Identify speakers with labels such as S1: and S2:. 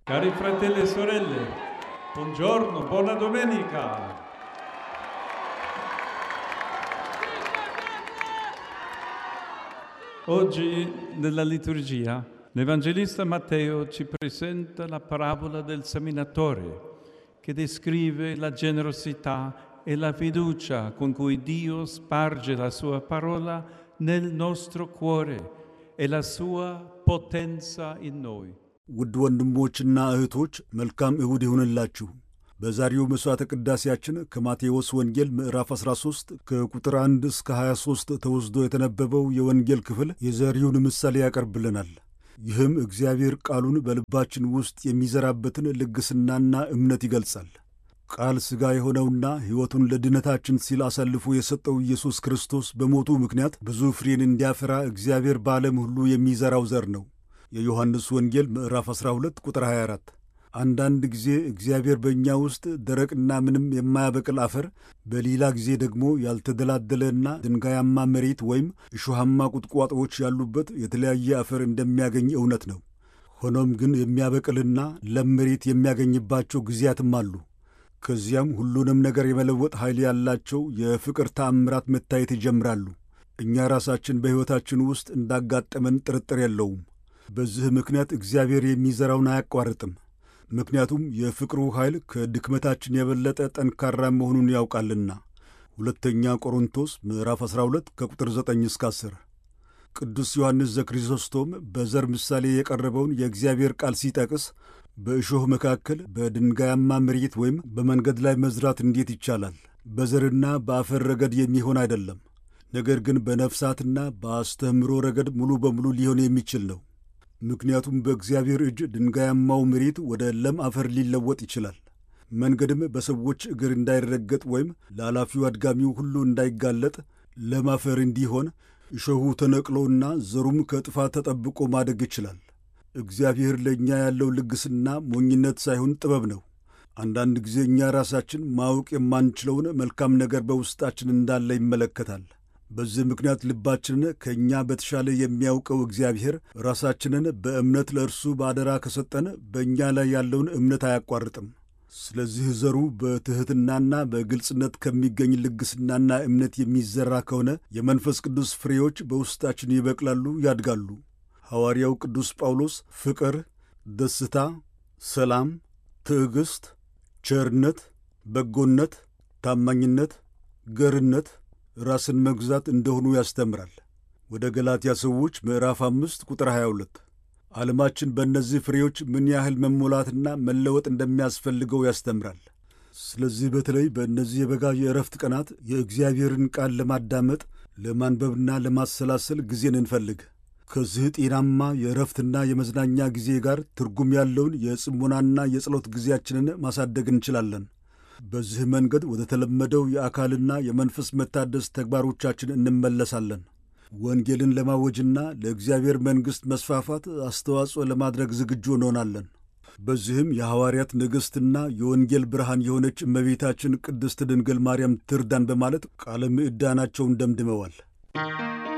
S1: Cari fratelli e sorelle, buongiorno, buona domenica. Oggi nella liturgia l'Evangelista Matteo ci presenta la parabola del seminatore che descrive la generosità e la fiducia con cui Dio sparge la sua parola nel nostro cuore e la sua potenza in noi.
S2: ውድ ወንድሞችና እህቶች መልካም እሁድ ይሁንላችሁ። በዛሬው መሥዋዕተ ቅዳሴያችን ከማቴዎስ ወንጌል ምዕራፍ 13 ከቁጥር 1 እስከ 23 ተወስዶ የተነበበው የወንጌል ክፍል የዘሪውን ምሳሌ ያቀርብልናል። ይህም እግዚአብሔር ቃሉን በልባችን ውስጥ የሚዘራበትን ልግስናና እምነት ይገልጻል። ቃል ሥጋ የሆነውና ሕይወቱን ለድነታችን ሲል አሳልፎ የሰጠው ኢየሱስ ክርስቶስ በሞቱ ምክንያት ብዙ ፍሬን እንዲያፈራ እግዚአብሔር በዓለም ሁሉ የሚዘራው ዘር ነው። የዮሐንስ ወንጌል ምዕራፍ 12 ቁጥር 24። አንዳንድ ጊዜ እግዚአብሔር በእኛ ውስጥ ደረቅና ምንም የማያበቅል አፈር፣ በሌላ ጊዜ ደግሞ ያልተደላደለና ድንጋያማ መሬት ወይም እሾሃማ ቁጥቋጦዎች ያሉበት የተለያየ አፈር እንደሚያገኝ እውነት ነው። ሆኖም ግን የሚያበቅልና ለም መሬት የሚያገኝባቸው ጊዜያትም አሉ። ከዚያም ሁሉንም ነገር የመለወጥ ኃይል ያላቸው የፍቅር ተአምራት መታየት ይጀምራሉ። እኛ ራሳችን በሕይወታችን ውስጥ እንዳጋጠመን ጥርጥር የለውም። በዚህ ምክንያት እግዚአብሔር የሚዘራውን አያቋርጥም። ምክንያቱም የፍቅሩ ኃይል ከድክመታችን የበለጠ ጠንካራ መሆኑን ያውቃልና። ሁለተኛ ቆሮንቶስ ምዕራፍ 12 ከቁጥር 9 እስከ 10። ቅዱስ ዮሐንስ ዘክሪሶስቶም በዘር ምሳሌ የቀረበውን የእግዚአብሔር ቃል ሲጠቅስ በእሾህ መካከል በድንጋያማ መሬት ወይም በመንገድ ላይ መዝራት እንዴት ይቻላል? በዘርና በአፈር ረገድ የሚሆን አይደለም፣ ነገር ግን በነፍሳትና በአስተምህሮ ረገድ ሙሉ በሙሉ ሊሆን የሚችል ነው። ምክንያቱም በእግዚአብሔር እጅ ድንጋያማው መሬት ወደ ለም አፈር ሊለወጥ ይችላል። መንገድም በሰዎች እግር እንዳይረገጥ ወይም ለኃላፊው አድጋሚው ሁሉ እንዳይጋለጥ ለም አፈር እንዲሆን እሾሁ ተነቅሎና ዘሩም ከጥፋት ተጠብቆ ማደግ ይችላል። እግዚአብሔር ለእኛ ያለው ልግስና ሞኝነት ሳይሆን ጥበብ ነው። አንዳንድ ጊዜ እኛ ራሳችን ማወቅ የማንችለውን መልካም ነገር በውስጣችን እንዳለ ይመለከታል። በዚህ ምክንያት ልባችንን ከእኛ በተሻለ የሚያውቀው እግዚአብሔር ራሳችንን በእምነት ለእርሱ በአደራ ከሰጠን በእኛ ላይ ያለውን እምነት አያቋርጥም። ስለዚህ ዘሩ በትሕትናና በግልጽነት ከሚገኝ ልግስናና እምነት የሚዘራ ከሆነ የመንፈስ ቅዱስ ፍሬዎች በውስጣችን ይበቅላሉ፣ ያድጋሉ። ሐዋርያው ቅዱስ ጳውሎስ ፍቅር፣ ደስታ፣ ሰላም፣ ትዕግሥት፣ ቸርነት፣ በጎነት፣ ታማኝነት፣ ገርነት ራስን መግዛት እንደሆኑ ያስተምራል። ወደ ገላትያ ሰዎች ምዕራፍ አምስት ቁጥር 22 ዓለማችን በእነዚህ ፍሬዎች ምን ያህል መሞላትና መለወጥ እንደሚያስፈልገው ያስተምራል። ስለዚህ በተለይ በእነዚህ የበጋ የእረፍት ቀናት የእግዚአብሔርን ቃል ለማዳመጥ ለማንበብና ለማሰላሰል ጊዜን እንፈልግ። ከዚህ ጤናማ የእረፍትና የመዝናኛ ጊዜ ጋር ትርጉም ያለውን የጽሞናና የጸሎት ጊዜያችንን ማሳደግ እንችላለን። በዚህ መንገድ ወደ ተለመደው የአካልና የመንፈስ መታደስ ተግባሮቻችን እንመለሳለን። ወንጌልን ለማወጅና ለእግዚአብሔር መንግሥት መስፋፋት አስተዋጽኦ ለማድረግ ዝግጁ እንሆናለን። በዚህም የሐዋርያት ንግሥትና የወንጌል ብርሃን የሆነች እመቤታችን ቅድስት ድንግል ማርያም ትርዳን በማለት ቃለ ምዕዳናቸውን ደምድመዋል።